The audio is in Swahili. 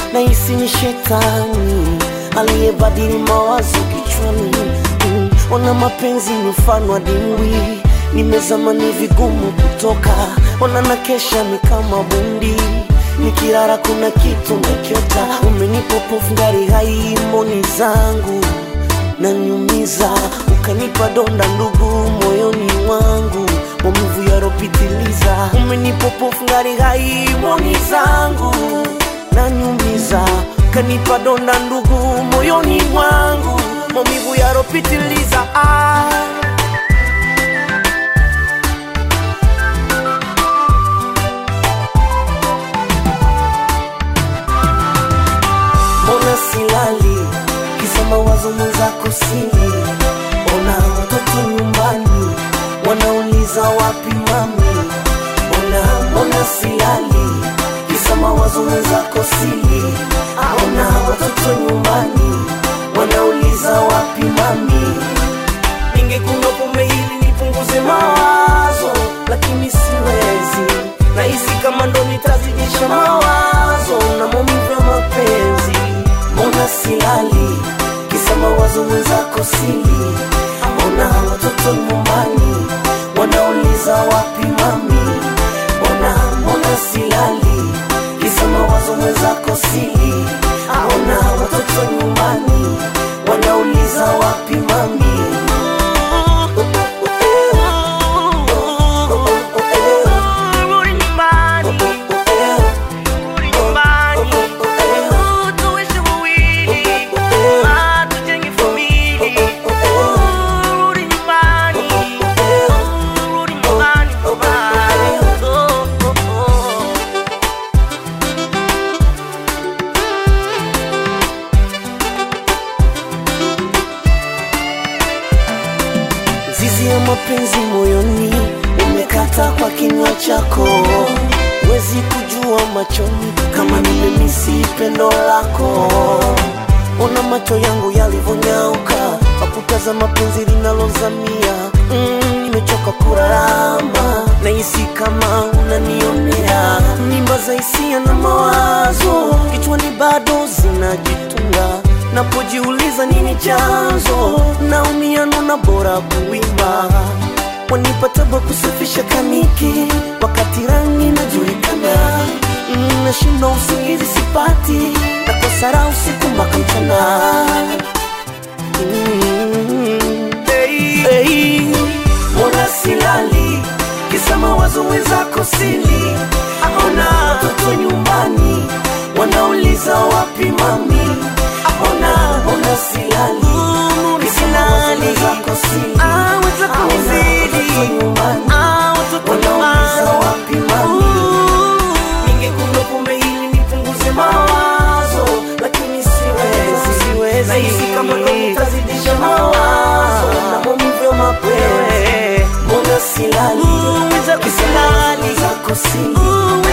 nahisi ni shetani aliyebadili mawazo kichwani mm, ona mapenzi ni mfano wa dimbwi nimezama ni vigumu kutoka ona na kesha ni kama bundi nikirara kuna kitu nakiota umenipopofu ngari hai moni zangu nanyumiza ukanipa donda ndugu moyoni mwangu maumivu yaropitiliza umenipopofu ngari hai moni zangu nanyumiza ukanipa donda ndugu moyoni mwangu maumivu yaropitiliza ah. mbona silali kisa mawazo mwenzako sili ona watoto nyumbani wanauliza wapi mami mbona mbona silali kisa mawazo mwenzako sili ona watoto nyumbani wanauliza wapi mami ningekunywa pombe ili nipunguze mawazo lakini siwezi nahisi kama ndo nitazidisha mawazo na maumivu ya mapenzi mbona silali kisa mawazo mwenzako sili mbona watoto nyumbani wanauliza wapi mami mbona mbona silali kisa mawazo mwenzako sili mbona watoto nyumbani wanauliza wapi mami Rudi nyumbani, rudi nyumbani, tuishi wawili, ah, tujenge familia. Rudi nyumbani, rudi nyumbani, nyumbani. Oh, oh, oh. Zizi ya mapenzi moyoni umekata kwa kinywa chako, wezi kujua machoni kama nimemisi pendo lako. Ona macho yangu yalivyonyauka kwa kutazama penzi linalozamia. Mm, nimechoka kurarama, nahisi kama unanionea. Mimba za hisia na mawazo kichwani bado zinajitunga napojiuliza nini chanzo, naumia nona bora kuimba, wanipataba kusafisha kaniki wakati rangi najulikana, Mm, nashinda usingizi sipati, nakosa raha usiku mpaka mchana. Mm, hey, hey. Mbona silali kisa mawazo mwenzako sili, akona watoto nyumbani wanauliza wapi mami Ona, ona silali Kisa mawazo mwenzako sili Ah, wenzako Aona wazidi. watoto nyumbani Ah, watoto wanauliza nyumbani. wapi mami Ningekunywa pombe ili nipunguze mawazo Lakini siwezi, siwezi Nahisi kama ndo nitazidisha mawazo Na maumivu ya mapenzi Mbona silali Mwenzako Kisa silali. mawazo mwenzako sili